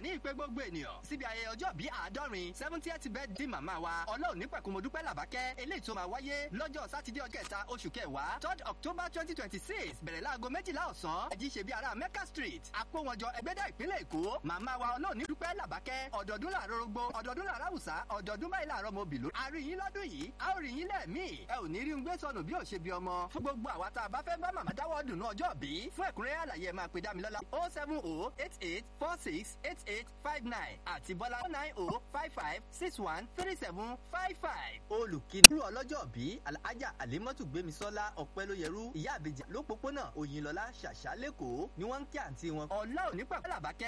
láǹfààní ìpè gbogbo ènìyàn síbi ayẹyẹ ọjọ́ bíi àádọ́rin seventieth birthday màmá wa ọlọ́run ní pẹ̀kun mo dúpẹ́ làbákẹ́ eléyìí tó máa wáyé lọ́jọ́ sátidé ọjọ́ kẹta oṣù kẹwàá third october twenty twenty six bẹ̀rẹ̀ láago méjìlá ọ̀sán ẹ̀jí ṣe bí ara mecca street àpòwọ̀njọ ẹgbẹ́dá ìpínlẹ̀ èkó màmá wa ọlọ́run ní dúpẹ́ làbákẹ́ ọ̀dọ̀ọdún làárọ̀ rogbo ọ̀dọ̀ọdún làárọ̀ àwùsá ọ̀dọ̀ọdún báyìí làárọ̀ mo bìlú àríyìn lọ́dún yìí a ó rí yín lẹ́ẹ̀mí ẹ ò ní rí ń gbé sọnù bí ò ṣe bí ọmọ fún gbogbo àwa tá a bá fẹ́ bá màmá dáwọ́ dùnú ọjọ́ bí fún ẹ̀kúnrẹ́rẹ́ àlàyé ẹ máa pe dámilọ́lá o seven o eight eight four six eight eight five nine àti bọ́lá nine o five five six one three seven five five. olùkíni rú ọlọ́jọ́ bí alhaja alimọ́tù gbémisọ́lá ọ̀pẹ́lóyẹrú ìyá àbèjì lópópónà òyìnlọ́lá ṣàṣà lẹ́kọ̀ọ́ ni wọ́n ń kí àǹtí wọn. ọ̀la òní pàpẹ́ làbákẹ́